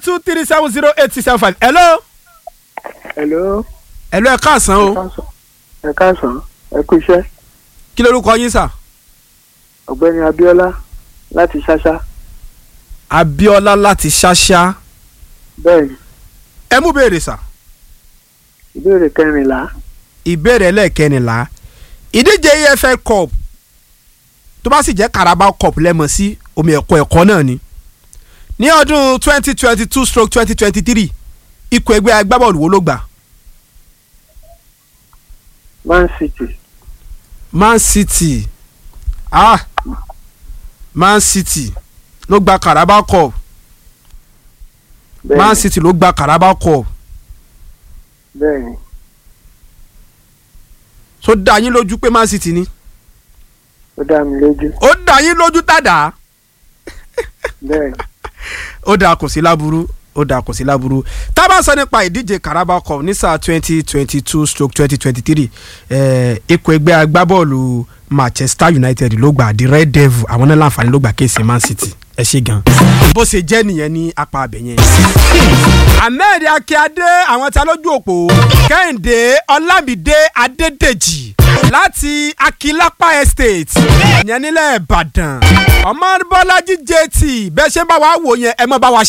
two three seven zero eight six seven five hello. hello. hello ẹ káàsán o ẹ káàsán ẹ kú iṣẹ́ kí lorúkọ yín sà. ọ̀gbẹ́ni Abíọ́lá láti ṣáṣá Abíọ́lá láti ṣáṣá bẹ́ẹ̀ ni ẹ mú béèrè sà. ìbéèrè kẹrìnlá ìbéèrè ẹlẹ́ẹ̀kẹrìnlá ìdíje EFL cup tó bá sì jẹ́ Carabao cup lẹ́mọ̀ sí omi ẹ̀kọ́ ẹ̀kọ́ náà ni ní ọdún twenty twenty two stroke twenty twenty three ikọ̀ ẹgbẹ́ agbábọ́ọ̀lù wo ló gbà Man City Man City ah Man City ló gba Carabao cup bẹ́ẹ̀ Man ni City ló gba Carabao cup bẹ́ẹ̀ ni tó dá yín lójú pé Man City ni ó dá mi lójú ó dá yín lójú tàdá bẹ́ẹ̀ ni ó dáa kò sí láburú ó dáa kò sí láburú tá a bá sọ nípa ìdíje Carabao Cup ní sáà twenty twenty two stroke twenty twenty three ikọ̀ ẹgbẹ́ agbábọ́ọ̀lù Manchester United ló gbà the Red Devil àwọn náà láǹfààní ló gbà kéèsì Man City ẹ ṣe gan bó ṣe jẹ́ nìyẹn ní apá abẹ yẹn. Ahmed Akíade àwọn tí a lójú òpó Kẹ́hìndé Ọlámídé Adédèjì láti Akilapa Estate ìyẹn nílẹ̀ Ìbàdàn ọmọ Bọ́lájí JT bẹ́ẹ̀ ṣe bá wa wò yẹn ẹ mọ́ bá wa